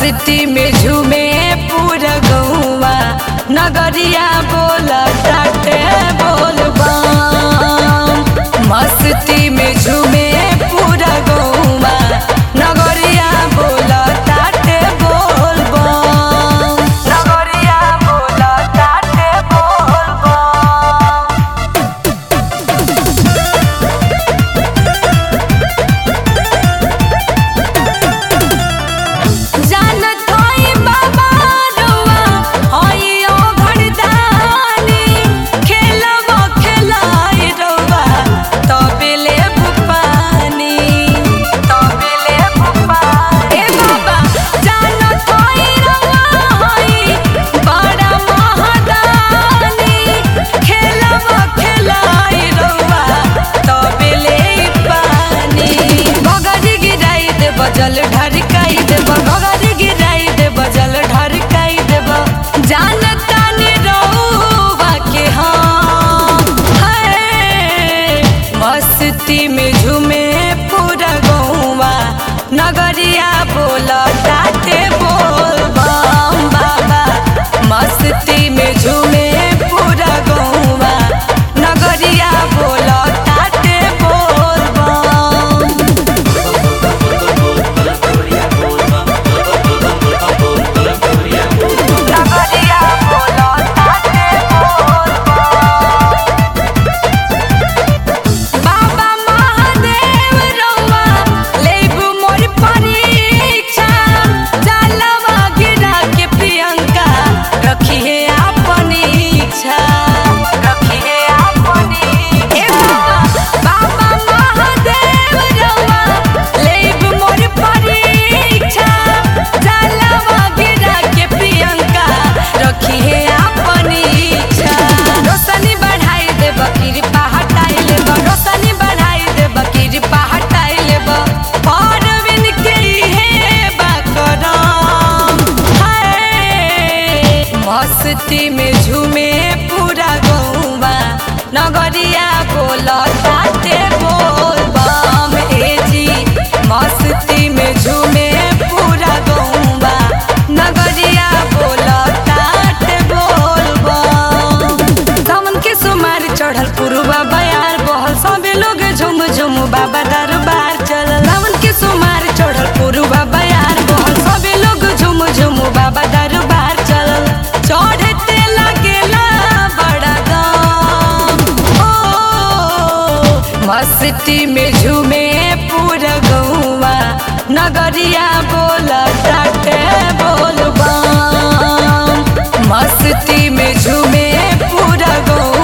मस्ती में झूमे पूरा गौवा नगरिया बोल टाटे बोल बम मस्ती में झूमे पूरा गौवा नगरिया बोल टाटे बोल बम नगरिया बोल टाटे बोल बम जानत होई बाबा रुआ होई ओ घड़दानी खेलवा खेलाई रुआ तबेले भुपानी तबेले भुपानी ए बाबा जानत होई रुआ होई बड़ा महादानी खेलवा खेलाई रुआ तबेले पानी बगरी गिराई दे बजल ढरकाई देब बगरी गिराई दे बजल ढरकाई देब जानता ने रहुआ के हम है मस्ती में झूमे पूरा गौवा नगरिया बोल टाटे बोल बम बाबा मस्ती में झूमे पूरा गौवा नगरिया बोल टाटे बोल बम नगरिया बोलो ताते बोल बाबा महादेव रउआ लेबू मोर परीक्षा जलवा गिरा के प्रियंका रखी है अपनी इच्छा रखी है अपनी ए बाबा बाबा महादेव रउआ लेबू मोर परीक्षा जलवा गिरा के प्रियंका रखी है अपनी इच्छा रोशनी बढ़ाई दे बकीर हटाई लेब रोशनी बढ़ाई दे बकीर हटाई लेब परवीन के हे बाकरम हाय मस्ती में झूमे पूरा गौवा नगरिया बोल ताते बोल बम ए जी मस्ती में झूमे पूरा गौवा नगरिया बोल ताते बोल बम सावन के सुमार चढ़ल पुरुबा बयार बहल सबे लोग झुम झुम बाबा दरबार चलल सावन के सुमार चढ़ल पुरुबा बयार बहल सबे लोग झुम झुम बाबा दरबार चलल चढ़ते लगेला बड़ा दम ओ मस्ती में झूमे पूरा गौवा नगरिया बोल टाटे बोल बम मस्ती में झूमे पूरा गौ